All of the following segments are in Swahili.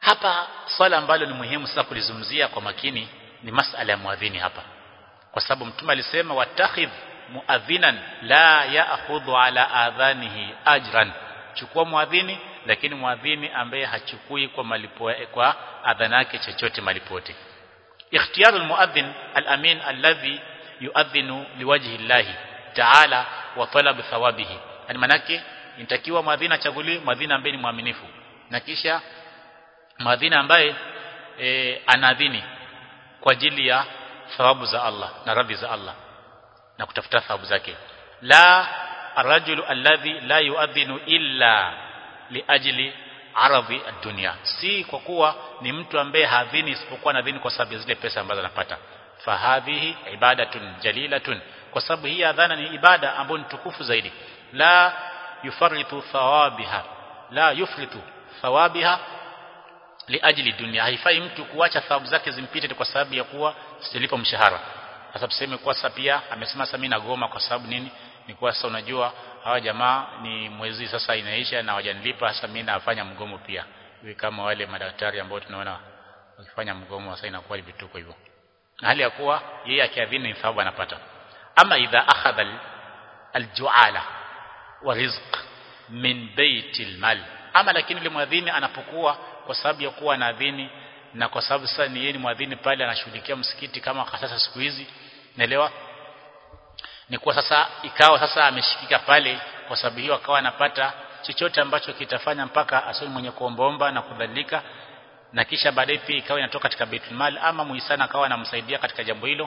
hapa swala ambalo ni muhimu sasa kulizungumzia kwa makini ni masala ya muadhini hapa kwa sababu mtume alisema watakhidh muadhinan la ya'khudhu ala adhanihi ajran chukua muadhini lakini muadhini ambaye hachukui kwa malipo kwa adhana yake chochote malipote ikhtiyar almuadhin alamin alladhi yuadhinu liwajhi llahi ta'ala wa talab thawabihi yani manake inatakiwa muadhini achaguliwe muadhini ambaye ni mwaminifu na kisha muadhini ambaye e, anaadhini kwa ajili ya thawabu za Allah na radhi za Allah na kutafuta thawabu zake la arrajulu alladhi la yuadhinu illa liajli aradhi ad-dunya si kwa kuwa ni mtu ambaye hadhini isipokuwa nadhini kwa sababu ya zile pesa ambazo anapata fahadhihi ibadatun jalilatun kwa sababu hii adhana ni ibada ambayo ni tukufu zaidi la yufarritu thawabiha la yufritu thawabiha liajli dunia haifai mtu kuacha thawabu zake zimpite kwa sababu ya kuwa silipo mshahara sasa tuseme kwa sasa pia amesema sasa mimi nagoma kwa sababu nini ni kwa sasa unajua hawa jamaa ni mwezi sasa inaisha na wajanilipa sasa mimi nafanya mgomo pia hivi kama wale madaktari ambao tunaona wakifanya mgomo sasa inakuwa vituko hivyo hali ya kuwa yeye akiadhini ni thawabu anapata ama idha akhadha aljuala wa rizq min baitil mal ama lakini yule mwadhini anapokuwa kwa sababu ya kuwa anaadhini na kwa sababu sasa ni yeye ni mwadhini pale anashughulikia msikiti kama sasa siku hizi naelewa ni kwa sasa ikawa sasa ameshikika pale kwa sababu hiyo akawa anapata chochote ambacho kitafanya mpaka asiwe mwenye kuombaomba na kudhalika na kisha baadaye pia ikawa inatoka katika Baitul Mal ama muhisana akawa anamsaidia katika jambo hilo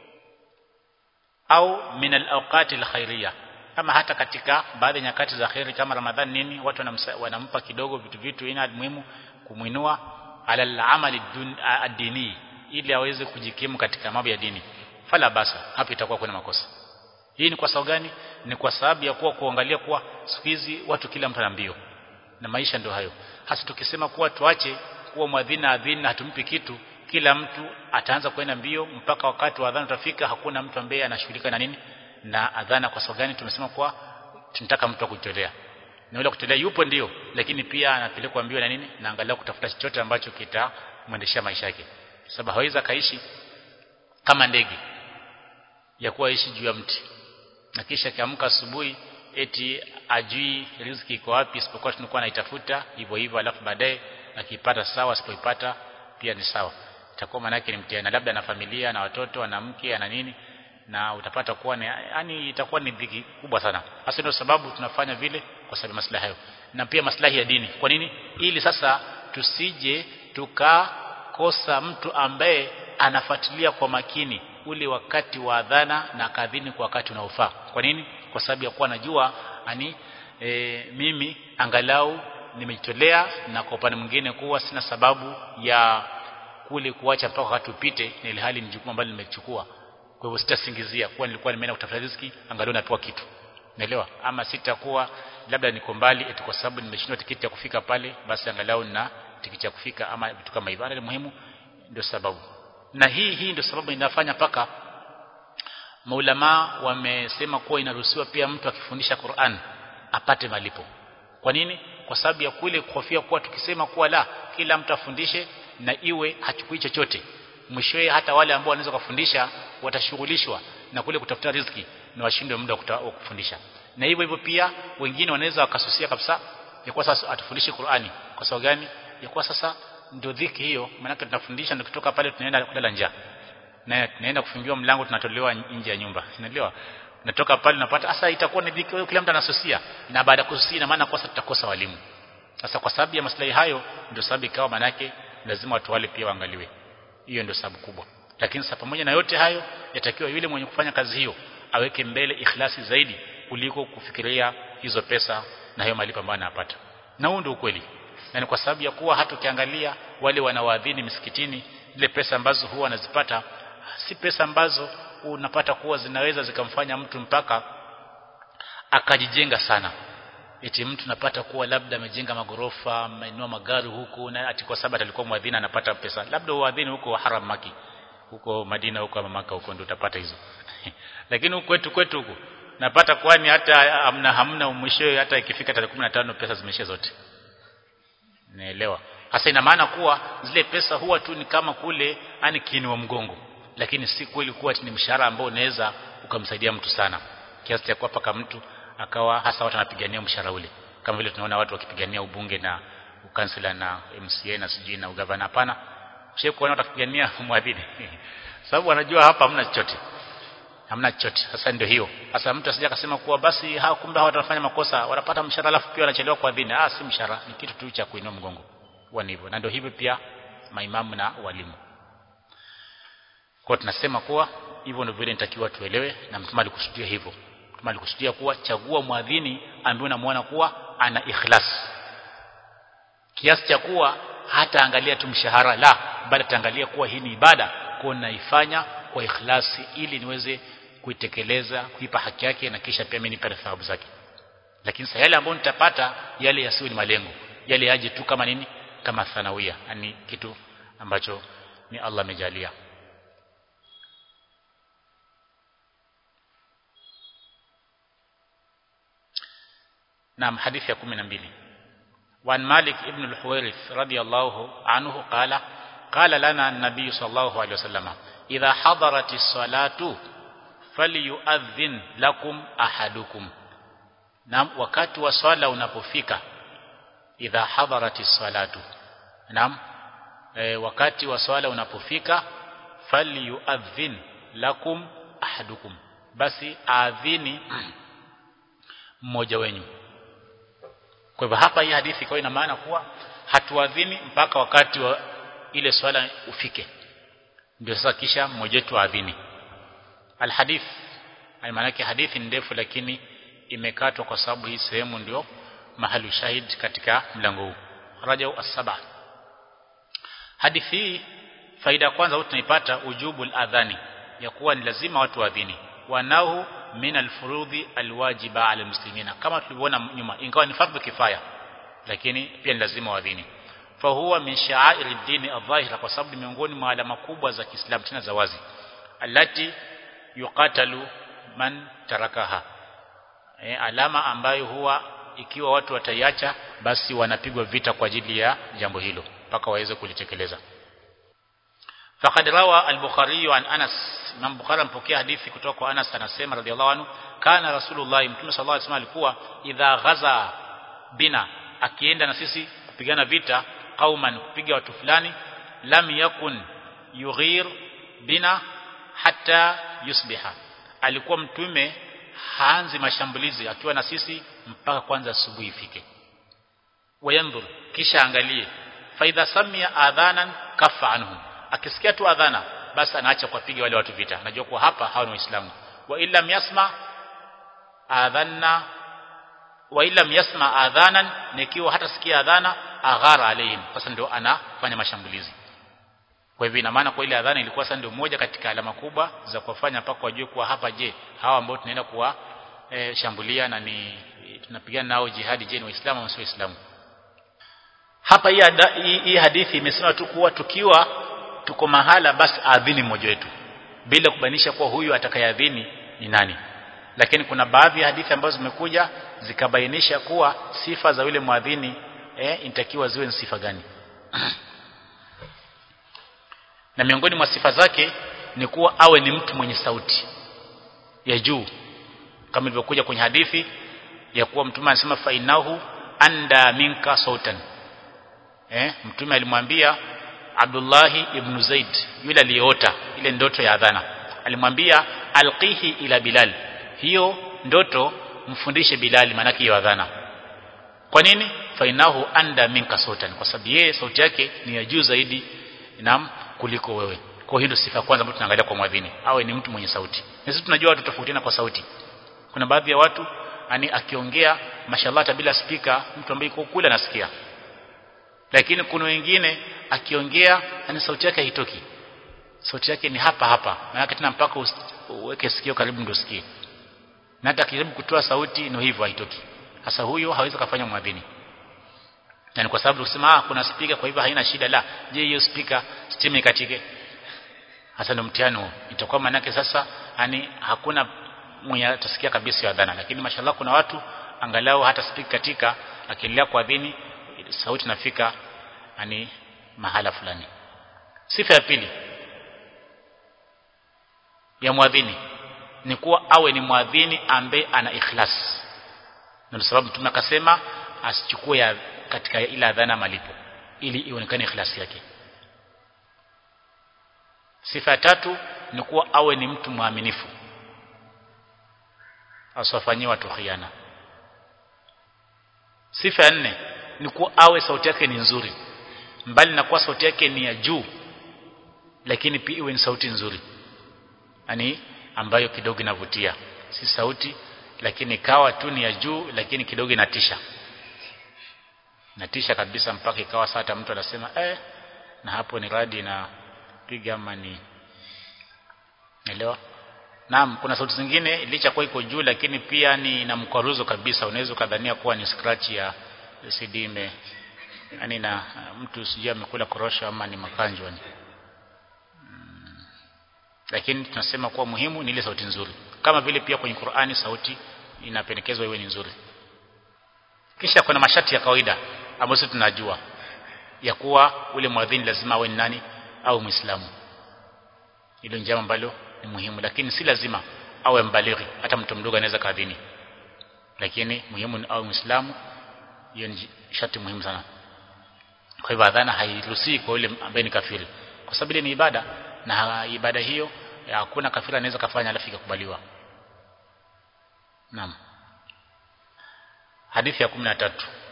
au min al-awqati al-khairiyya kama hata katika baadhi ya nyakati za khairi kama Ramadhan nini watu wanamsa, wanampa kidogo vitu vitu ina muhimu kumuinua ala al-amali ad-dini ili aweze kujikimu katika mambo ya dini fala basa hapo itakuwa kuna makosa hii ni kwa sababu gani ni kwa sababu ya kuwa kuangalia kuwa siku hizi watu kila mtu ana mbio na maisha ndio hayo hasa tukisema kuwa tuache kuwa mwadhini adhini hatumpi kitu kila mtu ataanza kwenda mbio mpaka wakati wa adhana utafika hakuna mtu ambaye anashughulika na nini na adhana kwa sababu gani tumesema kuwa tunataka mtu akujitolea na yule kutolea yupo ndio lakini pia anapelekwa mbio na nini na angalau kutafuta chochote ambacho kitamwendeshea maisha yake sababu hawezi kaishi kama ndege ya kuwa ishi juu ya mti na kisha kiamka asubuhi eti ajui riziki iko wapi isipokuwa tunakuwa naitafuta hivyo hivyo alafu baadaye akipata sawa asipoipata pia ni sawa itakuwa maana yake ni mtihani labda na familia na watoto na mke na nini na utapata kuwa ni yani itakuwa ni dhiki kubwa sana hasa ndio sababu tunafanya vile kwa sababu maslahi hayo na pia maslahi ya dini kwa nini ili sasa tusije tukakosa mtu ambaye anafuatilia kwa makini ule wakati wa adhana na kadhini kwa wakati unaofaa kwa nini kwa sababu ya kuwa najua ani e, mimi angalau nimejitolea na kwa upande mwingine kuwa sina sababu ya kule kuacha mpaka wakati upite na ile hali ni jukumu ambalo nimechukua kwa hivyo sitasingizia kuwa nilikuwa nimeenda kutafuta riziki angalau napewa kitu naelewa ama sitakuwa labda niko mbali eti kwa sababu nimeshindwa tikiti ya kufika pale basi angalau na tikiti ya kufika ama vitu kama hivyo ni muhimu ndio sababu na hii hii ndio sababu inafanya paka maulama wamesema kuwa inaruhusiwa pia mtu akifundisha Qur'an apate malipo kwa nini kwa sababu ya kule kuhofia kuwa tukisema kuwa la kila mtu afundishe na iwe hachukui chochote mwishowe hata wale ambao wanaweza kufundisha watashughulishwa na kule kutafuta riziki na washindwe muda wa kufundisha na hivyo hivyo pia wengine wanaweza wakasusia kabisa ya kuwa sasa atufundishe Qur'ani kwa sababu gani ya kuwa sasa ndio dhiki hiyo maana tunafundisha ndio kutoka pale tunaenda kulala njaa na tunaenda kufungiwa mlango tunatolewa nje ya nyumba unaelewa natoka pale unapata sasa itakuwa ni dhiki kila mtu anasusia na baada ya kususia ina maana kwa sasa tutakosa walimu sasa kwa sababu ya maslahi hayo ndio sababu ikawa maana yake lazima watu wale pia waangaliwe hiyo ndio sababu kubwa lakini sasa pamoja na yote hayo yatakiwa yule mwenye kufanya kazi hiyo aweke mbele ikhlasi zaidi kuliko kufikiria hizo pesa na hiyo malipo ambayo anapata na huo ndio ukweli na ni kwa sababu ya kuwa hata ukiangalia wale wanaoadhini misikitini ile pesa ambazo huwa wanazipata si pesa ambazo unapata kuwa zinaweza zikamfanya mtu mpaka akajijenga sana eti mtu napata kuwa labda amejenga magorofa ameinua magari huku na ati kwa sababu alikuwa mwadhini anapata pesa labda uadhini huko haram maki huko Madina huko Maka huko ndio utapata hizo lakini huko kwetu kwetu huko napata kwani hata hamna hamna mwisho hata ikifika tarehe 15 pesa zimeisha zote naelewa hasa ina maana kuwa zile pesa huwa tu ni kama kule ani kiinua mgongo lakini si kweli kuwa ni mshahara ambao unaweza ukamsaidia mtu sana kiasi cha kuwa paka mtu akawa hasa watu wanapigania mshahara ule kama vile tunaona watu wakipigania ubunge na ukansela na MCA na sijui na ugavana hapana shehe kuona watakupigania mwadhini sababu wanajua hapa hamna chochote hamna chochote sasa ndio hiyo sasa mtu asije akasema kuwa basi hawa kumbe hawa wanafanya makosa wanapata mshahara alafu pia wanachelewa kuadhini ah si mshahara ni kitu tu cha kuinua mgongo huwa ni hivyo na ndio hivyo pia maimamu na walimu kwa tunasema kuwa hivyo ndio vile nitakiwa tuelewe na mtume alikusudia hivyo mtume alikusudia kuwa chagua mwadhini ambaye unamwona kuwa ana ikhlas kiasi cha kuwa hata angalia tu mshahara la bali ataangalia kuwa hii ni ibada kwa naifanya kwa ikhlasi ili niweze kuitekeleza kuipa haki yake na kisha pia mimi nipe thawabu zake lakini sasa yale ambayo nitapata yale yasiwe ni malengo yale yaje tu kama nini kama thanawia yani kitu ambacho ni Allah amejalia نعم حديث يا 12 وعن مالك ابن الحويرث رضي الله عنه قال قال لنا النبي صلى الله عليه وسلم إذا حضرت الصلاة فليؤذن لكم أحدكم نعم wakati wa swala unapofika idha hadarati salatu naam e, wakati wa swala unapofika falyuadhin lakum ahadukum basi aadhini mmoja wenyu kwa hivyo hapa hii hadithi kwa ina maana kuwa hatuadhini mpaka wakati wa ile swala ufike ndio sasa kisha mmoja wetu aadhini alhadith maana yake hadithi ndefu lakini imekatwa kwa sababu hii sehemu ndio mahali shahid katika mlango huu rajau as-saba hadithi hii faida ya kwanza tunaipata ujubul adhani ya kuwa ni lazima watu waadhini wanahu min alfurudhi alwajiba ala muslimina kama tulivyoona nyuma ingawa ni fardhu kifaya lakini pia ni lazima waadhini fahuwa min sha'airi dini adh-dhahira kwa sababu miongoni mwa alama kubwa za Kiislamu tena za wazi allati yuqatalu man tarakaha e, alama ambayo huwa ikiwa watu wataiacha basi wanapigwa vita kwa ajili ya jambo hilo mpaka waweze kulitekeleza faqad rawa al-bukhari an anas Imam Bukhari mpokea hadithi kutoka kwa Anas anasema radhiallahu anhu kana rasulullah mtume sallallahu alaihi wasallam alikuwa idha ghaza bina akienda na sisi kupigana vita qauman kupiga watu fulani lam yakun yughir bina hatta yusbiha alikuwa mtume haanzi mashambulizi akiwa na sisi mpaka kwanza asubuhi ifike wayanzur kisha angalie faidha samia adhanan kafa anhum akisikia tu adhana basi anaacha kuwapiga wale watu vita anajua kuwa hapa hawa ni waislamu wa illam yasma adhanna wa illam yasma adhanan nikiwa hata sikia adhana aghara alaihim sasa ndio anafanya mashambulizi kwa hivyo ina maana kwa ile adhana ilikuwa sasa ndio moja katika alama kubwa za kuwafanya mpaka wajue kuwa hapa je hawa ambao tunaenda kuwa e, shambulia na ni tunapigana nao jihadi je ni waislamu au si waislamu hapa hii, hii, hii hadithi imesema tu kuwa tukiwa tuko mahala basi adhini mmoja wetu bila kubainisha kuwa huyu atakayeadhini ni nani lakini kuna baadhi ya hadithi ambazo zimekuja zikabainisha kuwa sifa za yule mwadhini eh inatakiwa ziwe ni sifa gani na miongoni mwa sifa zake ni kuwa awe ni mtu mwenye sauti ya juu kama ilivyokuja kwenye hadithi ya kuwa mtume anasema fainahu anda minka sautan eh mtume alimwambia Abdullahi ibn Zaid yule aliyeota ile ndoto ya adhana alimwambia alqihi ila Bilal hiyo ndoto mfundishe Bilal maana hiyo adhana kwa nini fainahu anda minka sautan kwa sababu yeye sauti yake ni ya juu zaidi nam kuliko wewe kwa hiyo ndio sifa ya kwanza ambayo tunaangalia kwa mwadhini awe ni mtu mwenye sauti na sisi tunajua watu tofautiana kwa sauti kuna baadhi ya watu ani akiongea mashallah hata bila spika mtu ambaye yuko kule anasikia lakini kuna wengine akiongea ani sauti yake haitoki sauti yake ni hapa hapa maana tena mpaka uweke sikio karibu ndio usikie na hata akijaribu kutoa sauti ndio hivyo haitoki sasa huyo hawezi kufanya mwadhini na kwa sababu kusema ah kuna speaker kwa hivyo haina shida la je hiyo speaker stima ikatike hasa ndio mtihani huo itakuwa manake sasa yani hakuna mwenye atasikia kabisa ya adhana lakini mashallah kuna watu angalau hata speaker katika akiendelea kuadhini sauti nafika ani mahala fulani sifa ya pili ya mwadhini ni kuwa awe ni mwadhini ambaye ana ikhlas na sababu mtume akasema asichukue ya katika ile adhana malipo ili ionekane ikhlasi yake sifa ya tatu ni kuwa awe ni mtu mwaminifu asifanyie watu khiana sifa ya nne ni kuwa awe sauti yake ni nzuri mbali na kuwa sauti yake ni ya juu lakini pia iwe ni sauti nzuri yani ambayo kidogo inavutia si sauti lakini kawa tu ni ya juu lakini kidogo inatisha natisha kabisa mpaka ikawa saa hata mtu anasema eh na hapo ni radi na piga ama ni elewa Naam, kuna sauti zingine licha kwa iko juu lakini pia ni na mkwaruzo kabisa, unaweza kadhania kuwa ni scratch ya CD ime yani na mtu sijui amekula korosho ama ni makanjwa ni. Hmm. Lakini tunasema kuwa muhimu ni ile sauti nzuri. Kama vile pia kwenye Qur'ani sauti inapendekezwa iwe ni nzuri. Kisha kuna masharti ya kawaida ambayo sisi tunajua ya kuwa ule mwadhini lazima awe ni nani au Muislamu. Hilo ni jambo ambalo ni muhimu lakini si lazima awe mbalighi hata mtu mdogo anaweza kadhini lakini muhimu ni awe muislamu hiyo ni sharti muhimu sana kwa hivyo adhana hairuhusiwi kwa yule ambaye ni kafiri kwa sababu ile ni ibada na ibada hiyo hakuna kafiri anaweza kafanya alafu ikakubaliwa naam hadithi ya 13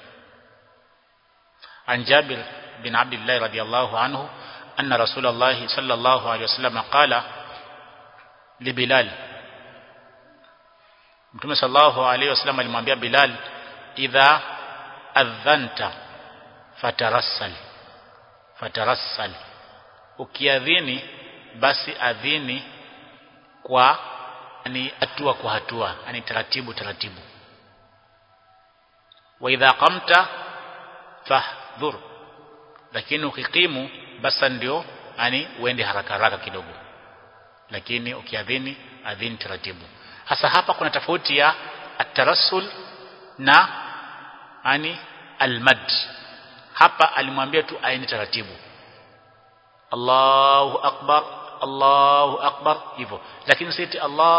عن جابر بن عبد الله رضي الله عنه أن رسول الله صلى الله عليه وسلم قال لبلال Mtume sallallahu alaihi wasallam alimwambia Bilal idha adhanta fatarassal fatarassal ukiadhini basi adhini kwa ni hatua kwa hatua yani taratibu taratibu wa idha qamta fahdhur lakini ukikimu basi ndio yani uende haraka haraka kidogo lakini ukiadhini adhini taratibu hasa hapa kuna tofauti ya atarassul na ani almad hapa alimwambia tu aende taratibu Allahu akbar Allahu akbar hivyo lakini sisi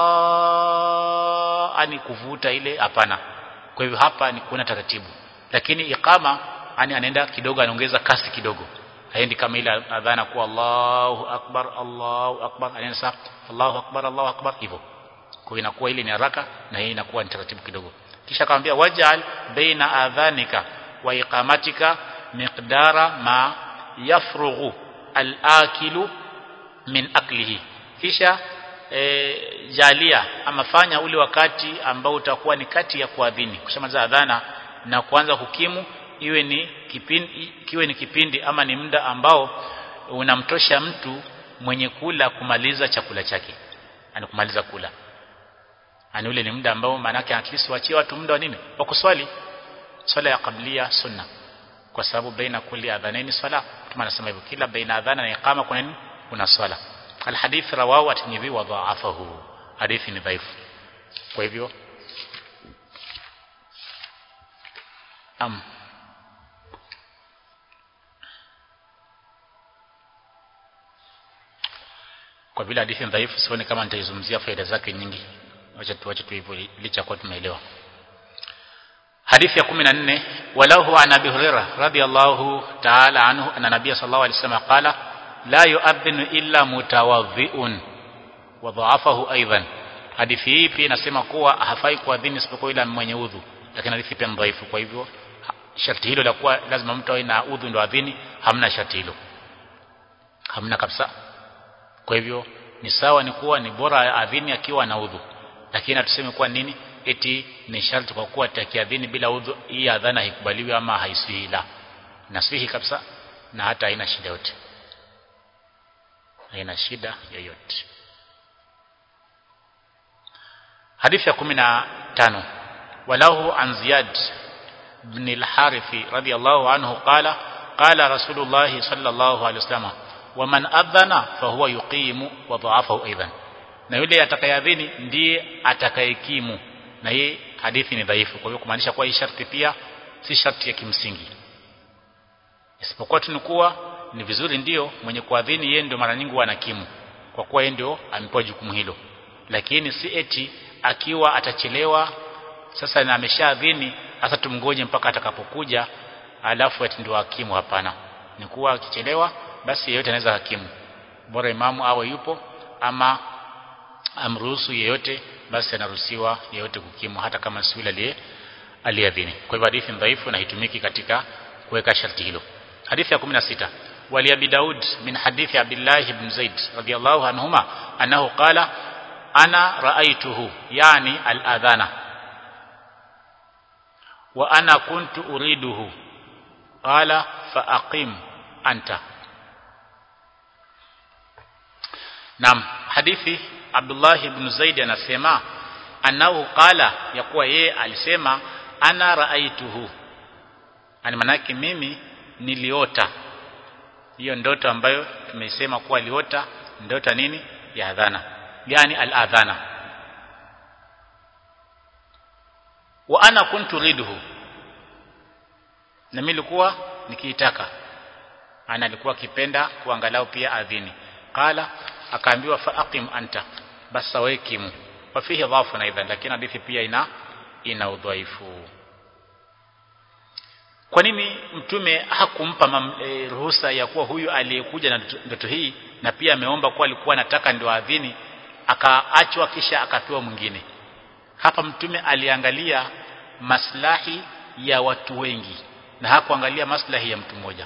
Allah ani kuvuta ile hapana kwa hivyo hapa ni kuna taratibu lakini iqama ani anaenda kidogo anaongeza kasi kidogo haendi kama ile adhana kuwa Allahu akbar Allahu akbar anaenda sasa Allahu akbar Allahu akbar hivyo kwa inakuwa ile ni haraka na hii inakuwa ni taratibu kidogo kisha akamwambia waj'al baina adhanika wa iqamatika miqdara ma yafrughu al-akilu min aklihi kisha e, jalia ama fanya ule wakati ambao utakuwa ni kati ya kuadhini kushamaliza adhana na kuanza kukimu iwe ni kipindi kiwe ni kipindi ama ni muda ambao unamtosha mtu mwenye kula kumaliza chakula chake ani kumaliza kula ani ule ni muda ambao maana yake at least waachie watu muda wa nini wa kuswali swala ya qablia sunna kwa sababu baina kulli adhanaini swala kama anasema hivyo kila baina adhana na iqama kuna nini kuna swala alhadith rawahu at-Tirmidhi wa dha'afahu hadithi ni dhaifu kwa hivyo am kwa vile hadithi dhaifu sioni kama nitaizungumzia faida zake nyingi acha tuache tu hivyo licha kwa tumeelewa hadithi ya 14 walahu an abi hurairah radiyallahu ta'ala anhu anna nabiy sallallahu alayhi wasallam qala la yu'adhdhinu illa mutawadhi'un wa dha'afahu aidan hadithi hii pia inasema kuwa hafai kuadhini isipokuwa ila mwenye udhu lakini hadithi pia dhaifu kwa hivyo sharti hilo la kuwa lazima mtu awe na udhu ndo adhini hamna sharti hilo hamna kabisa kwa hivyo ni sawa ni kuwa ni bora adhini akiwa na udhu lakini hatuseme kuwa nini eti ni sharti kwa kuwa takiadhini bila udhu hii adhana haikubaliwi ama haisihi la nasihi kabisa na hata haina shida yote haina shida yoyote hadithi ya 15 walahu an ziyad ibn al-harith radiyallahu anhu qala qala rasulullah sallallahu alaihi wasallam waman adhana fahuwa yuqimu wa dha'afahu aidan na yule atakayadhini ndiye atakayekimu na hii hadithi ni dhaifu kwa hiyo kumaanisha kuwa hii sharti pia si sharti ya kimsingi isipokuwa tu ni kuwa ni vizuri ndio mwenye kuadhini yeye ndio mara nyingi anakimu kwa kuwa yeye ndio amepewa jukumu hilo lakini si eti akiwa atachelewa sasa na ameshaadhini hasa tumngoje mpaka atakapokuja alafu ati ndio hakimu hapana ni kuwa akichelewa basi yeyote anaweza hakimu bora imamu awe yupo ama amruhusu yeyote basi anaruhusiwa yeyote kukimu hata kama si yule aliye aliadhini kwa hivyo hadithi dhaifu na hitumiki katika kuweka sharti hilo hadithi ya 16 wali abi daud min hadithi abdullah ibn zaid radiyallahu anhuma annahu qala ana raaituhu yani al-adhana wa ana kuntu uriduhu qala fa aqim anta Naam hadithi Abdullah ibn Zaid anasema annahu qala ya kuwa yeye alisema ana raaituhu ani manake mimi niliota hiyo ndoto ambayo tumesema kuwa aliota ndoto nini ya adhana yani al-adhana wa ana kuntu ridhu na mimi nilikuwa nikiitaka ana alikuwa akipenda kuangalau pia adhini qala akaambiwa fa aqim anta basi wakimu wa fihi dhafu aidan lakini hadithi pia ina ina udhaifu kwa nini mtume hakumpa e, ruhusa ya kuwa huyu aliyekuja na ndoto hii na pia ameomba kuwa alikuwa anataka ndio adhini akaachwa kisha akapewa mwingine hapa mtume aliangalia maslahi ya watu wengi na hakuangalia maslahi ya mtu mmoja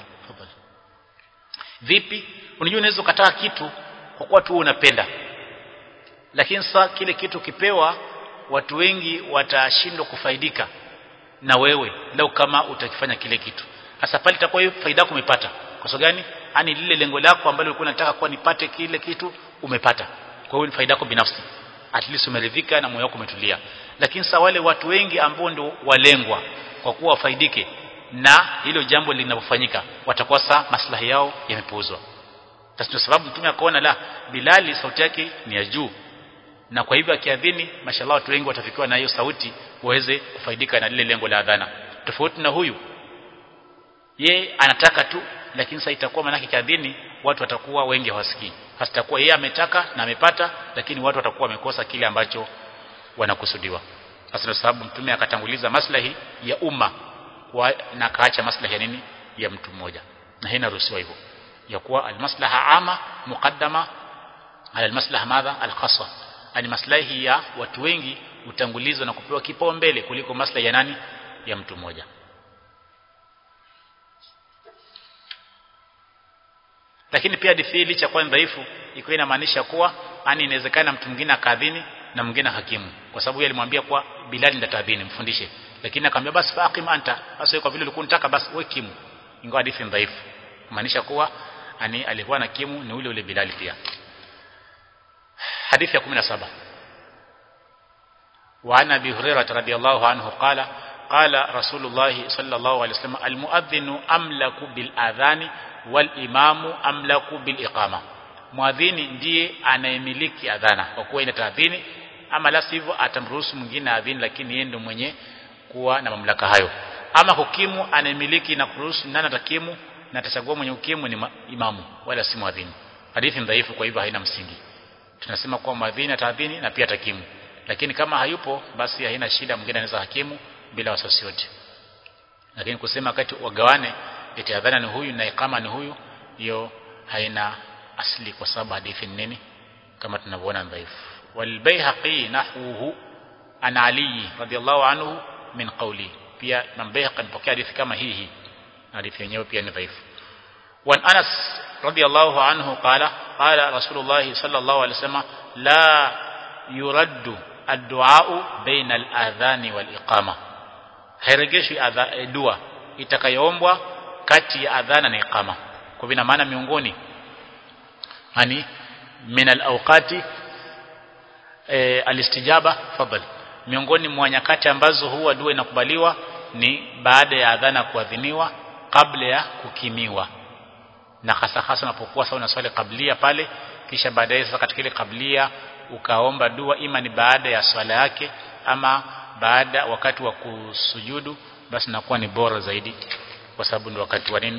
vipi unajua unaweza ukataka kitu kwa kuwa tu unapenda lakini sasa kile kitu kipewa watu wengi watashindwa kufaidika na wewe lau kama utakifanya kile kitu hasa pale itakuwa hiyo faida yako umepata kwa sababu gani yani lile lengo lako ambalo ulikuwa unataka kuwa nipate kile kitu umepata kwa hiyo ni faida yako binafsi at least umeridhika na moyo wako umetulia lakini sasa wale watu wengi ambao ndio walengwa kwa kuwa wafaidike na hilo jambo linapofanyika watakuwa saa maslahi yao yamepuuzwa kwa sababu mtume akaona la Bilali sauti yake ni ya juu na kwa hivyo akiadhini mashallah watu wengi watafikiwa na hiyo sauti waweze kufaidika na lile lengo la adhana tofauti na huyu ye anataka tu lakini sasa itakuwa manake kiadhini watu watakuwa wengi hawasikii hasa itakuwa yeye ametaka na amepata lakini watu watakuwa wamekosa kile ambacho wanakusudiwa sasa sababu mtume akatanguliza maslahi ya umma na kaacha maslahi ya nini ya mtu mmoja na hii inaruhusiwa hivyo ya kuwa almaslaha ama muqaddama ala almaslaha madha alkhassa ani maslahi ya watu wengi utangulizwa na kupewa kipaumbele kuliko maslahi ya nani ya mtu mmoja lakini pia hadithi licha kwa dhaifu iko inamaanisha kuwa ani inawezekana mtu mwingine akadhini na mwingine hakimu kwa sababu yeye alimwambia kwa Bilal ndio tadhini mfundishe lakini akamwambia basi faqim anta basi kwa vile ulikuwa unataka basi wewe kimu ingawa hadithi dhaifu kumaanisha kuwa ani alikuwa na kimu ni ule ule Bilal pia hadithi ya 17 وعن ابي هريره رضي الله عنه قال قال رسول الله صلى الله عليه وسلم المؤذن املك بالاذان والامام املك بالاقامه muadhini ndiye anayemiliki adhana kwa kuwa ina taadhini ama la sivyo atamruhusu mwingine adhini lakini yeye ndio mwenye kuwa na mamlaka hayo ama hukimu anayemiliki na kuruhusu nani atakimu na atachagua mwenye hukimu ni imamu wala si muadhini hadithi dhaifu kwa hivyo haina msingi tunasema kuwa muadhini ataadhini na pia atakimu lakini kama hayupo basi haina shida mwingine anaweza hakimu bila wasiwasi wote lakini kusema wakati wagawane eti adhana ni huyu na ikama ni huyu hiyo haina asli kwa sababu hadithi nini kama tunavyoona dhaifu walbayhaqi nahwuhu an ali radiyallahu anhu min qawli pia Imam Bayhaqi mpokea hadithi kama hii hii hadithi yenyewe pia ni dhaifu وعن أنس رضي الله عنه قال قال رسول الله صلى الله عليه وسلم لا يرد الدعاء بين الأذان والإقامة hairejeshwi dua itakayoombwa kati ya adhana na iqama kwa vina maana miongoni yani min alawqati e, alistijaba fadhal miongoni mwa nyakati ambazo huwa dua inakubaliwa ni baada ya adhana kuadhiniwa kabla ya kukimiwa na hasa hasa unapokuwa sawa na swali kablia pale kisha baadaye sasa katika ile kablia ukaomba dua ima ni baada ya swala yake ama baada wakati wa kusujudu basi nakuwa ni bora zaidi kwa sababu ndio wakati wa nini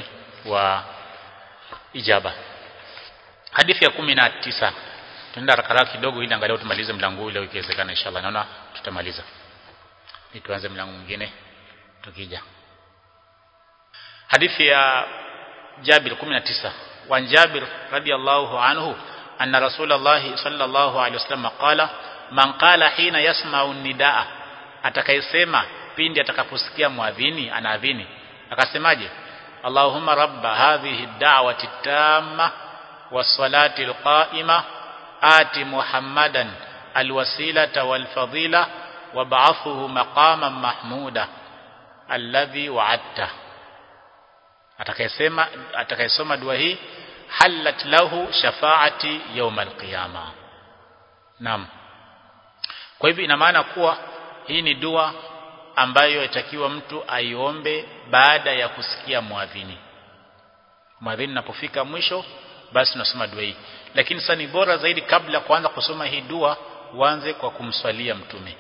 wa ijaba hadithi ya kumi na tisa tunaenda haraka kidogo ili angalau tumalize mlango ule ikiwezekana inshallah naona tutamaliza ili tuanze mlango mwingine tukija hadithi ya Jabir 19 wa Jabir radiyallahu anhu anna Rasulullah sallallahu alaihi wasallam qala man qala hina yasma'u nidaa atakayesema pindi atakaposikia muadhini anaadhini akasemaje Allahumma rabba hadhihi ad-da'wati tamma was-salati al-qa'ima ati Muhammadan al-wasilata wal-fadila wab'athuhu maqaman mahmuda alladhi wa'adta atakayesema atakayesoma dua hii halat lahu shafaati yawm al-qiyama naam kwa hivyo ina maana kuwa hii ni dua ambayo itakiwa mtu aiombe baada ya kusikia muadhini muadhini napofika mwisho basi tunasoma dua hii lakini sasa ni bora zaidi kabla kuanza kusoma hii dua uanze kwa kumswalia mtume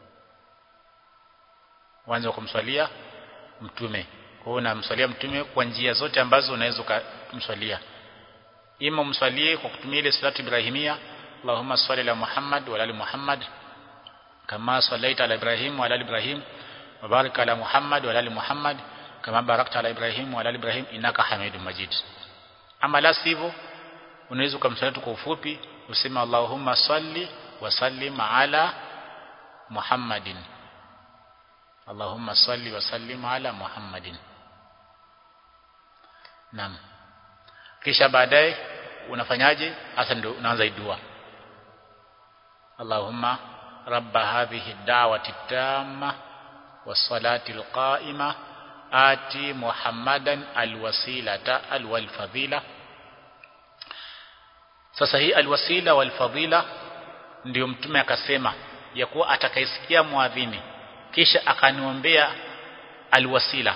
uanze kwa kumswalia mtume kwa hiyo unamswalia mtume kwa njia zote ambazo unaweza kumswalia ima umswalie kwa kutumia ile salatu ibrahimia Allahumma salli ala Muhammad wa ala Muhammad kama sallaita ala Ibrahim wa ala Ibrahim wa barik ala Muhammad wa ala Muhammad kama barakta ala Ibrahim wa ala Ibrahim innaka Hamidum Majid ama la sivyo unaweza kumswalia tu kwa ufupi useme Allahumma salli wa sallim ala Muhammadin Allahumma salli wa sallim ala Muhammadin Naam kisha baadaye unafanyaje hasa ndio unaanza dua Allahumma rabba hadhihi ad-da'wati at-tamma was-salati al-qa'ima ati Muhammadan al-wasilata al-wal-fadila sasa hii al-wasila wal-fadila ndio mtume akasema ya kuwa atakayesikia muadhini kisha akaniombea alwasila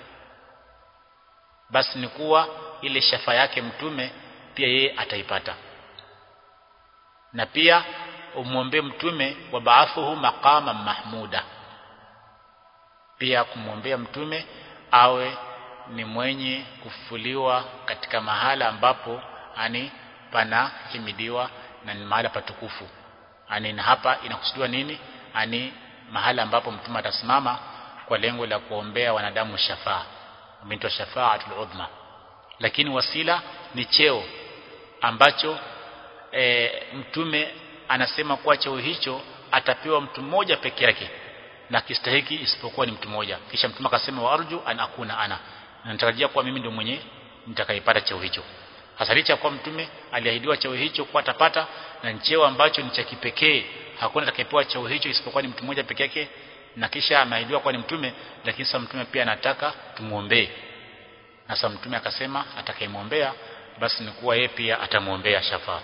basi ni kuwa ile shafa yake mtume pia yeye ataipata na pia umwombee mtume wa baathuhu maqama mahmuda pia kumwombea mtume awe ni mwenye kufufuliwa katika mahala ambapo ani pana himidiwa na ni mahala patukufu ani na hapa inakusudiwa nini ani mahala ambapo mtume atasimama kwa lengo la kuombea wanadamu shafaa umeitwa shafaatul udhma lakini wasila ni cheo ambacho e, mtume anasema kuwa cheo hicho atapewa mtu mmoja peke yake na kistahiki isipokuwa ni mtu mmoja kisha mtume akasema wa arju an akuna ana natarajia kuwa mimi ndio mwenye nitakayepata cheo hicho hasa licha kwa mtume aliahidiwa cheo hicho kuwa atapata na cheo ambacho ni cha kipekee hakuna atakayepewa cheo hicho isipokuwa ni mtu mmoja peke yake na kisha ameahidiwa kuwa ni mtume lakini sasa mtume pia anataka tumuombee na sasa mtume akasema atakayemwombea basi ni kuwa yeye pia atamwombea shafaa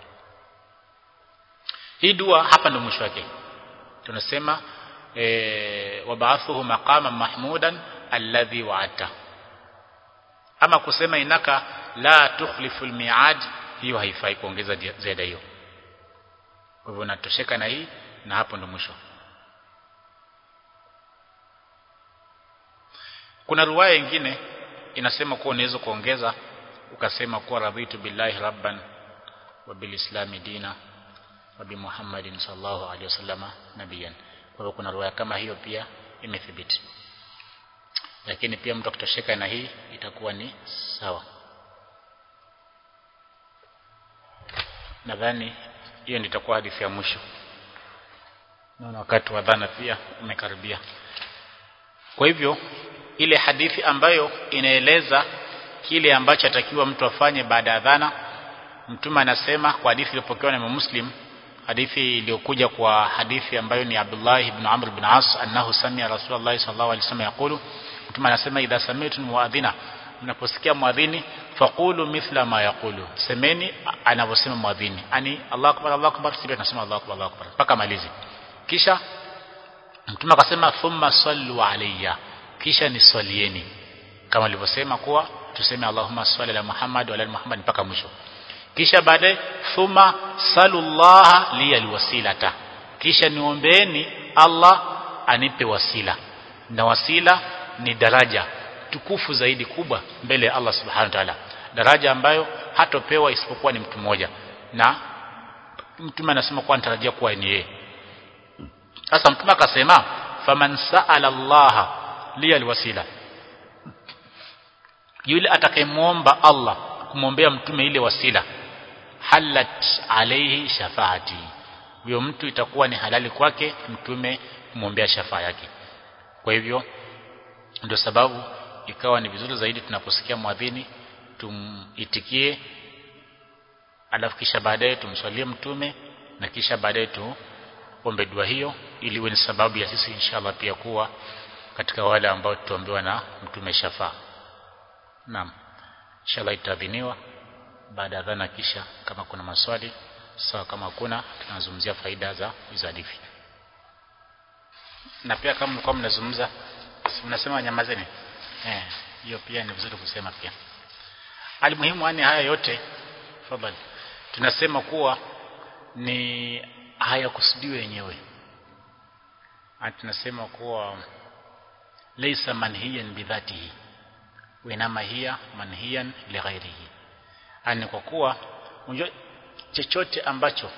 hii dua hapa ndo mwisho wake tunasema e, wabaathuhu maqama mahmudan alladhi wa'ata ama kusema inaka la tukhlifu almi'ad hiyo haifai kuongeza ziada hiyo kwa hivyo natosheka na hii na hapo ndo mwisho kuna ruwaya nyingine inasema kuwa unaweza kuongeza ukasema kuwa radhitu billahi rabban wa bilislami dina wa bi Muhammadin sallallahu alaihi wasallam nabiyan kwa hivyo kuna ruwaya kama hiyo pia imethibiti lakini pia mtu akitosheka na hii itakuwa ni sawa nadhani hiyo ndio itakuwa hadithi ya mwisho naona wakati wa dhana pia umekaribia kwa hivyo ile hadithi ambayo inaeleza kile ambacho atakiwa mtu afanye baada ya dhana mtume anasema kwa hadithi iliyopokewa na Muslim hadithi iliyokuja kwa hadithi ambayo ni Abdullah ibn Amr ibn As annahu samia Rasulullah sallallahu alaihi wasallam yakulu mtume anasema idha sami'tum muadhina mnaposikia muadhini faqulu mithla ma yaqulu semeni anavyosema muadhini ani Allahu akbar Allahu akbar sisi tunasema Allahu akbar Allahu akbar mpaka malizi kisha mtume akasema thumma sallu alayya kisha niswalieni kama alivyosema kuwa tuseme Allahumma salli ala Muhammad wa ala Muhammad mpaka mwisho kisha baadaye thumma salullaha li alwasilata kisha niombeeni Allah anipe wasila na wasila ni daraja tukufu zaidi kubwa mbele ya Allah subhanahu wa ta'ala daraja ambayo hatopewa isipokuwa ni mtu mmoja na mtume anasema kuwa anatarajia kuwa ni yeye sasa mtume akasema faman sa'ala Allah li alwasila yule atakayemwomba Allah kumwombea mtume ile wasila halat alayhi shafaati huyo mtu itakuwa ni halali kwake mtume kumwombea shafaa yake kwa hivyo ndio sababu ikawa ni vizuri zaidi tunaposikia mwadhini tumitikie alafu kisha baadaye tumswalie mtume na kisha baadaye tuombe dua hiyo ili iwe ni sababu ya sisi inshallah pia kuwa katika wale ambao tutaombewa na mtume shafaa naam inshallah itadhiniwa baada ya dhana kisha kama kuna maswali sawa kama hakuna tunazungumzia faida za hizo hadithi na pia kama mlikuwa mnazungumza mnasema nyamazeni eh hiyo pia ni vizuri kusema pia alimuhimu yani haya yote fadhali tunasema kuwa ni hayakusudiwi yenyewe tunasema kuwa laysa manhiyan bidhatihi winama hiya manhiyan lighairihi ani kwa kuwa unajua chochote ambacho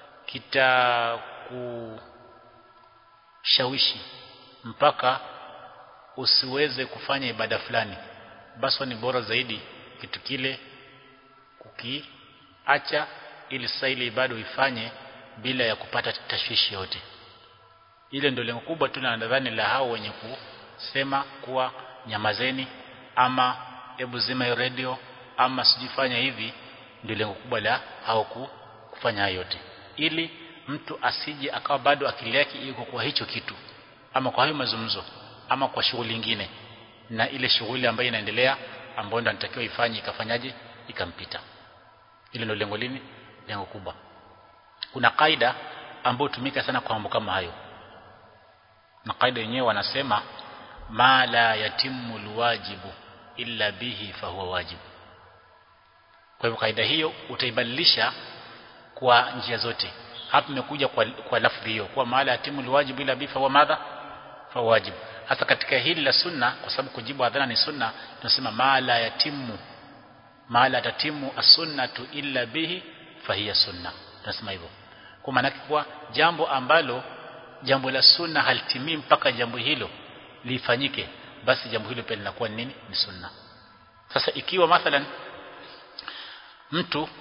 kitakushawishi mpaka usiweze kufanya ibada fulani basi ni bora zaidi kitu kile kukiacha ili sasa ile ibada uifanye bila ya kupata tashwishi yote ile ndio lengo kubwa tu nadhani la hao wenye kusema kuwa nyamazeni ama hebu zima hiyo radio ama sijifanya hivi ndio lengo kubwa la hao kufanya hayo yote ili mtu asije akawa bado akili yake iko kwa hicho kitu ama kwa hayo mazungumzo ama kwa shughuli nyingine na ile shughuli ambayo inaendelea ambayo ndo anatakiwa ifanye ikafanyaje ikampita ile ndio lengo lini lengo kubwa kuna kaida ambayo tumika sana kwa mambo kama hayo na kaida yenyewe wanasema ma la yatimu alwajibu illa bihi fahuwa wajibu kwa hivyo kaida hiyo utaibadilisha kwa njia zote hapa imekuja kwa, kwa lafdhi hiyo kwa maala yatimu alwajibu illa bihi fahuwa madha fahuwa wajibu hasa katika hili la sunna kwa sababu kujibu adhana ni sunna tunasema ma la yatimu ma la tatimu as-sunnatu illa bihi fahiya sunna tunasema hivyo kwa maana kwa jambo ambalo jambo la sunna halitimii mpaka jambo hilo lifanyike basi jambo hilo pia linakuwa nini ni sunna sasa ikiwa mathalan mtu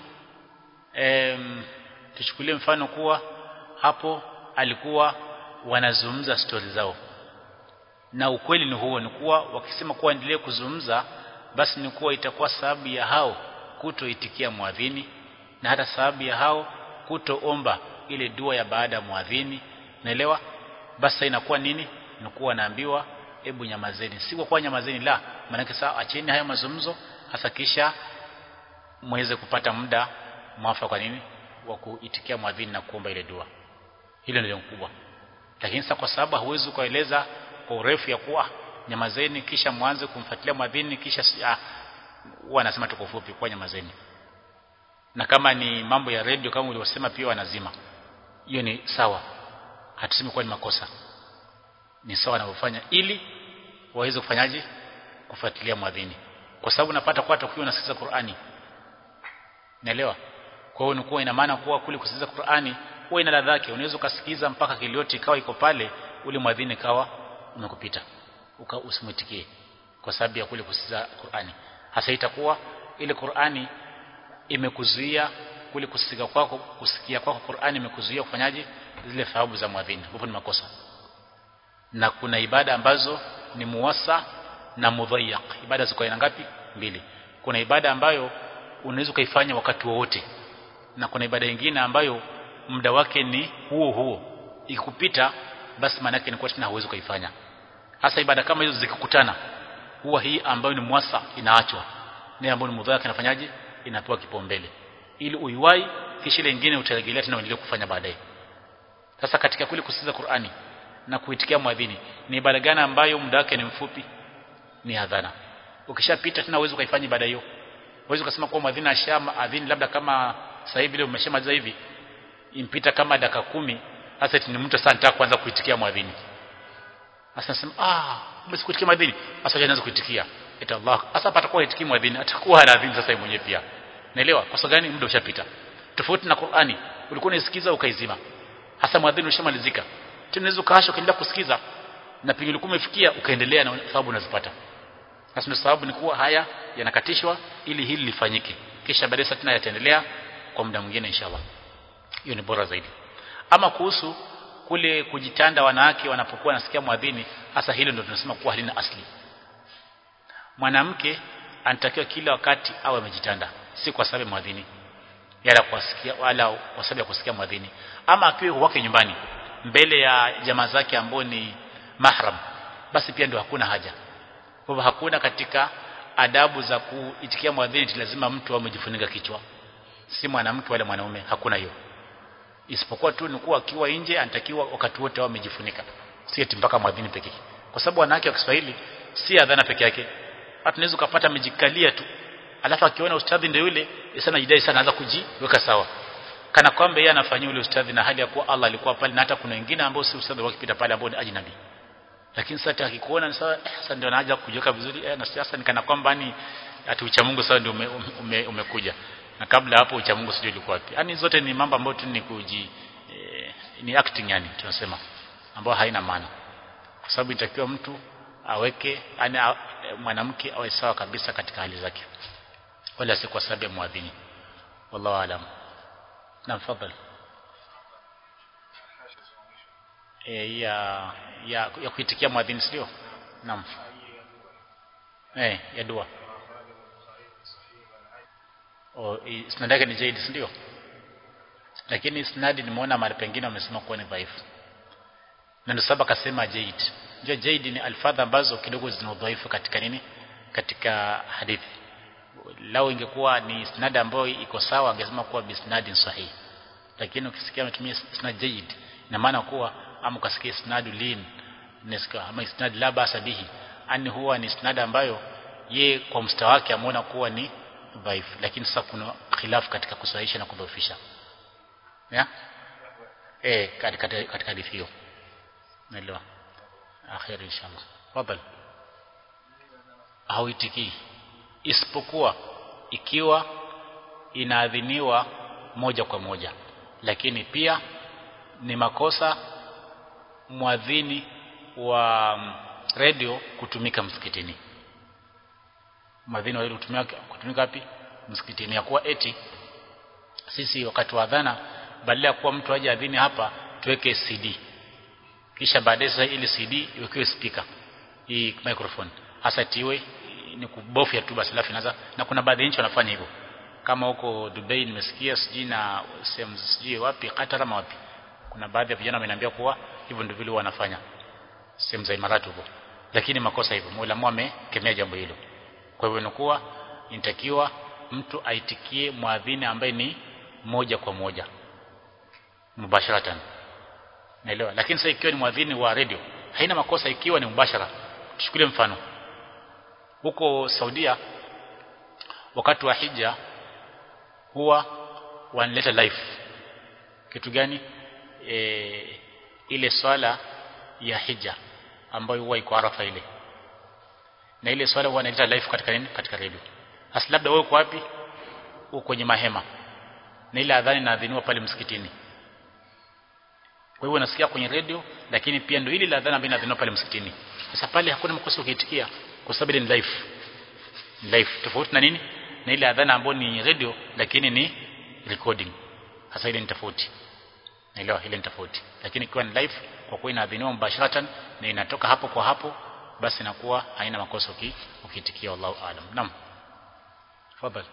em, tuchukulie mfano kuwa hapo alikuwa wanazungumza stori zao na ukweli ni huo ni kuwa wakisema kuwa endelee kuzungumza basi ni kuwa itakuwa sababu ya hao kutoitikia mwadhini na hata sababu ya hao kutoomba ile dua ya baada ya mwadhini naelewa basi inakuwa nini inakuwa naambiwa hebu nyamazeni si kwa kuwa nyamazeni la maana saa acheni haya mazungumzo hasa kisha muweze kupata muda mwafaka kwa nini wa kuitikia mwadhini na kuomba ile dua hilo ndio kubwa lakini sasa kwa sababu huwezi kueleza kwa urefu ya kuwa nyamazeni kisha mwanze kumfuatilia mwadhini kisha huwa anasema tuko fupi kwa nyamazeni na kama ni mambo ya radio kama ulivyosema pia wanazima hiyo ni sawa hatusemi kuwa ni makosa ni sawa wanavyofanya ili waweze kufanyaje kufuatilia mwadhini kwa sababu napata kwa hata ukiwa unasikiza Qur'ani naelewa kwa hiyo ni ina maana kuwa kule kusikiza Qur'ani huwa ina ladha yake unaweza ukasikiza mpaka kiliote ikawa iko pale ule mwadhini kawa umekupita uka usimwitikie kwa sababu ya kule kusikiza Qur'ani hasa itakuwa ile Qur'ani imekuzuia kule kusikia kwako kusikia kwako Qur'ani imekuzuia kufanyaje zile thawabu za mwadhini hapo ni makosa na kuna ibada ambazo ni muwasa na mudhayyaq ibada ziko aina ngapi mbili kuna ibada ambayo unaweza kuifanya wakati wowote na kuna ibada nyingine ambayo muda wake ni huo huo ikikupita basi maana yake ni kwa tena huwezi kuifanya hasa ibada kama hizo zikikutana huwa hii ambayo ni muwasa inaachwa na ambayo ni mudhayyaq inafanyaje inapewa kipaumbele ili uiwai kisha ile nyingine utarejelea tena uendelee kufanya baadaye sasa katika kule kusikiza Qur'ani na kuitikia mwadhini ni ibada gani ambayo muda wake ni mfupi ni adhana ukishapita tena uwezo ukaifanya ibada hiyo uwezo ukasema kwa mwadhini ashama adhini labda kama sasa hivi leo umeshamaliza hivi impita kama dakika kumi hasa ni mtu sana nataka kuanza kuitikia mwadhini sasa nasema ah basi kuitikia mwadhini sasa anaanza kuitikia ita Allah sasa patakuwa itikii mwadhini atakuwa anaadhini sasa yeye mwenyewe pia naelewa kwa sababu gani muda ushapita tofauti na Qur'ani ulikuwa unasikiza ukaizima hasa mwadhini ushamalizika tena unaweza kaasha ukaendelea kusikiza na pengine ulikuwa umefikia ukaendelea na sababu unazipata sasa sababu ni kuwa haya yanakatishwa ili hili lifanyike kisha baadaye tena yataendelea kwa muda mwingine inshallah hiyo ni bora zaidi ama kuhusu kule kujitanda wanawake wanapokuwa nasikia mwadhini hasa hilo ndio tunasema kuwa halina asli mwanamke anatakiwa kila wakati awe amejitanda si kwa sababu mwadhini yala kusikia wala kwa sababu ya kusikia mwadhini ama akiwa wake nyumbani mbele ya jamaa zake ambao ni mahram basi pia ndio hakuna haja kwa hivyo hakuna katika adabu za kuitikia mwadhini lazima mtu amejifunika kichwa si mwanamke wala mwanaume hakuna hiyo isipokuwa tu ni kuwa akiwa nje anatakiwa wakati wote awe amejifunika si eti mpaka mwadhini pekee kwa sababu wanawake wa Kiswahili si adhana peke yake hata unaweza kupata amejikalia tu alafu akiona ustadhi ndio yule sana jidai sana anaanza kujiweka sawa kana kwamba yeye anafanyia ule ustadhi na hali ya kuwa Allah alikuwa pale na hata kuna wengine ambao si ustadhi wakipita pale ambao ni ajnabi lakini sasa akikuona sasa eh, sasa ndio anaanza kujiweka vizuri eh, na sasa nikana kwamba ni ati ucha Mungu sasa ndio ume, ume, umekuja na kabla hapo ucha Mungu sijui ulikuwa wapi yani zote ni mambo ambayo tu ni kuji eh, ni acting yani tunasema ambayo haina maana kwa sababu itakiwa mtu aweke yani mwanamke awe sawa kabisa katika hali zake wala si kwa sababu ya muadhini wallahu alam na fadhali e, ya ya ya kuitikia muadhini sio naam eh ya dua o isnad yake ni jaidi ndio lakini isnadi nimeona mahali pengine wamesema kuwa ni dhaifu na ndio sababu akasema jaid ndio jaid ni alfadha ambazo kidogo zina udhaifu katika nini katika hadithi lao ingekuwa ni isnad ambayo iko sawa angesema kuwa bisnadin sahihi lakini ukisikia ametumia isnad jaid ina maana kuwa ama ukasikia isnadu lin nesika ama isnad la basa bihi ani huwa ni isnad ambayo ye kwa mstawa wake ameona kuwa ni dhaifu lakini sasa kuna khilaf katika kusahihisha na kudhoofisha ya eh katika katika hadithi hiyo naelewa akhir inshallah fadhali hauitikii isipokuwa ikiwa inaadhiniwa moja kwa moja lakini pia ni makosa mwadhini wa radio kutumika msikitini mwadhini wa radio kutumika kutumika wapi msikitini ya kuwa eti sisi wakati wa adhana badala ya kuwa mtu aje adhini hapa tuweke CD kisha baadaye sasa ile CD iwekewe speaker hii microphone hasa tiwe ni kubofya tu basi alafu inaanza na kuna baadhi ya nchi wanafanya hivyo kama huko Dubai nimesikia sijui na sehemu sijui wapi Qatar ama wapi kuna baadhi ya vijana wameniambia kuwa hivyo ndivyo vile wanafanya sehemu za Imarati huko lakini makosa hivyo Mola amekemea jambo hilo kwa hivyo inakuwa inatakiwa mtu aitikie mwadhini ambaye ni moja kwa moja mubasharatan naelewa lakini sasa ikiwa ni mwadhini wa radio haina makosa ikiwa ni mubashara tuchukulie mfano huko Saudia wakati wa hija huwa wanaleta live kitu gani e, ile swala ya hija ambayo huwa iko Arafa ile na ile swala huwa wanaleta live katika nini katika radio hasa labda wewe uko wapi uko kwenye mahema na ile adhani inaadhiniwa pale msikitini kwa hivyo unasikia kwenye radio lakini pia ndio ile la adhana ambayo inaadhiniwa pale msikitini sasa pale hakuna makosa ukiitikia kwa sababu ni live live tofauti na nini na ile adhana ambayo ni radio lakini ni recording hasa ile ni tofauti naelewa ile ni tofauti lakini ikiwa ni live kwa kuwa inaadhiniwa mubasharatan na inatoka hapo kwa hapo basi inakuwa haina makosa uki, ukiitikia wallahu aalam naam tafadhali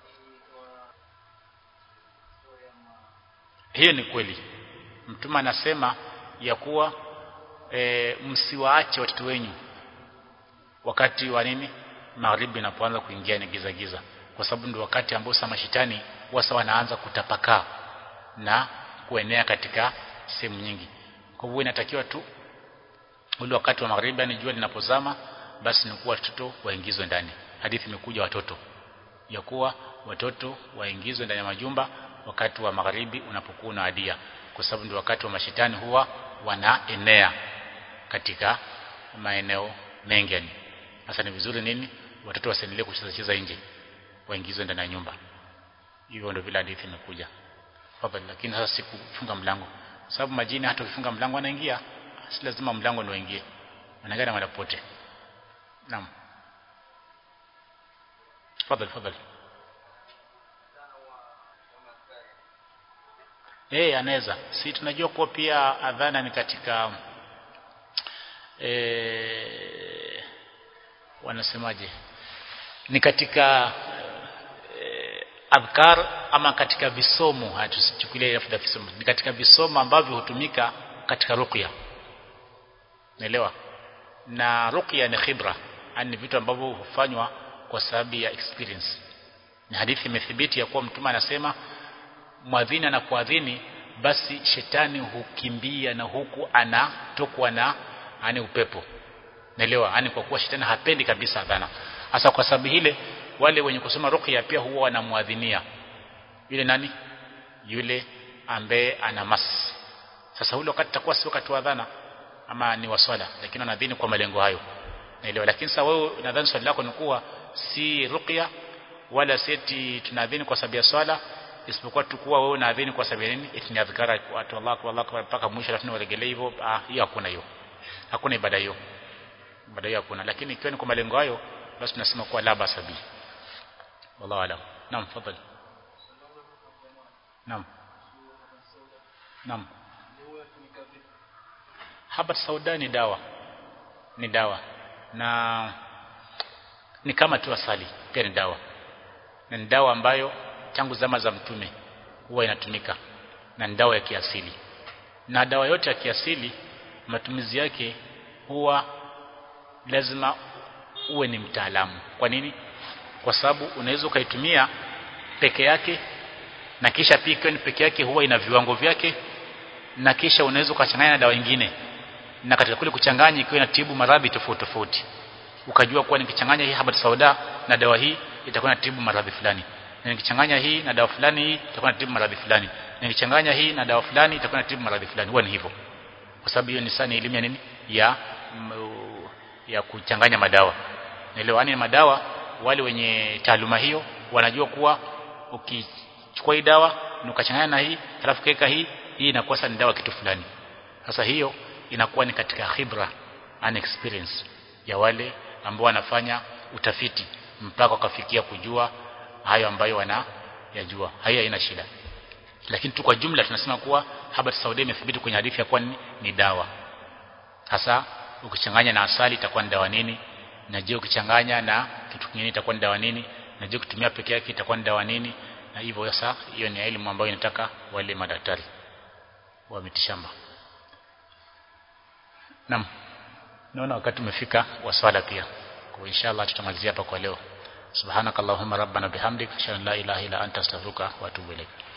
hiyo ni kweli mtume anasema ya kuwa e, msiwaache watoto wenyu wakati wa nini magharibi inapoanza kuingia ni giza giza kwa sababu ndio wakati ambao sama shetani wasa wanaanza kutapakaa na kuenea katika sehemu nyingi kwa hivyo inatakiwa tu ule wakati wa magharibi ni jua linapozama basi ni kuwa watoto waingizwe ndani hadithi imekuja watoto ya kuwa watoto waingizwe ndani ya majumba wakati wa magharibi unapokuwa unaadia kwa sababu ndio wakati wa mashetani huwa wanaenea katika maeneo mengi yani sasa ni vizuri nini watoto wasiendelee kucheza cheza nje waingizwe ndani ya nyumba hivyo ndio vile hadithi imekuja fadhali lakini sasa sikufunga mlango sababu majini hata ukifunga mlango anaingia si lazima mlango ndio uingie anaingia mara pote naam fadhali fadhali eh anaweza si tunajua kuwa pia adhana ni katika eh wanasemaje ni katika eh, adhkar ama katika visomo hatusichukulie lafdha visomo ni katika visomo ambavyo hutumika katika ruqya naelewa na ruqya ni khibra yani vitu ambavyo hufanywa kwa sababu ya experience ni hadithi imethibiti ya kuwa mtume anasema mwadhini anapoadhini basi shetani hukimbia na huku anatokwa na ani upepo naelewa yani kwa kuwa shetani hapendi kabisa adhana hasa kwa sababu ile wale wenye kusoma ruqya pia huwa wanamuadhinia yule nani yule ambaye ana mas sasa ule wakati takuwa si wakati wa adhana ama ni waswala lakini wanadhini kwa malengo hayo naelewa lakini sasa wewe nadhani swali lako ni kuwa si ruqya wala seti tunadhini kwa sababu ya swala isipokuwa tukua wewe unaadhini kwa sababu ya nini itni adhkara watu Allah kwa Allah mpaka mwisho alafu waregelee hivyo ah hiyo hakuna hiyo hakuna ibada hiyo ibada hiyo hakuna lakini ikiwa ni kwa malengo hayo basi tunasema kuwa la basabi wallahu alam naam fadhali naam naam haba sauda ni dawa ni dawa na ni kama tu asali pia ni dawa na ni dawa ambayo tangu zama za mtume huwa inatumika na ni dawa ya kiasili na dawa yote ya kiasili matumizi yake huwa lazima uwe ni mtaalamu kwa nini kwa sababu unaweza ukaitumia peke yake na kisha pia ikiwa ni peke yake huwa ina viwango vyake na kisha unaweza ukachanganya na dawa nyingine na katika kule kuchanganya ikiwa inatibu maradhi tofauti tofauti ukajua kuwa nikichanganya hii habat sauda na dawa hii itakuwa inatibu maradhi fulani na nikichanganya hii na dawa fulani hii itakuwa inatibu maradhi fulani na nikichanganya hii na dawa fulani itakuwa inatibu maradhi fulani huwa ni hivyo kwa sababu hiyo ni sana elimu ya nini ya m, ya kuchanganya madawa naelewa ni madawa wale wenye taaluma hiyo wanajua kuwa ukichukua hii dawa na ukachanganya na hii halafu kaweka hii hii inakuwa sasa ni dawa kitu fulani sasa hiyo inakuwa ni katika khibra and experience ya wale ambao wanafanya utafiti mpaka wakafikia kujua hayo ambayo wana yajua hayo haina shida lakini tu kwa jumla tunasema kuwa habat saudia imethibiti kwenye hadithi ya kuwa ni, ni dawa hasa ukichanganya na asali itakuwa ni dawa nini na je ukichanganya na kitu kingine itakuwa ni dawa nini na je ukitumia peke yake itakuwa ni dawa nini na hivyo sasa hiyo ni elimu ambayo inataka wale madaktari wa mitishamba Naam. Naona wakati umefika wa swala pia. Kwa inshallah tutamalizia hapa kwa leo. Subhanakallahumma rabbana bihamdika ashhadu an la ilaha illa anta astaghfiruka wa atubu ilaik.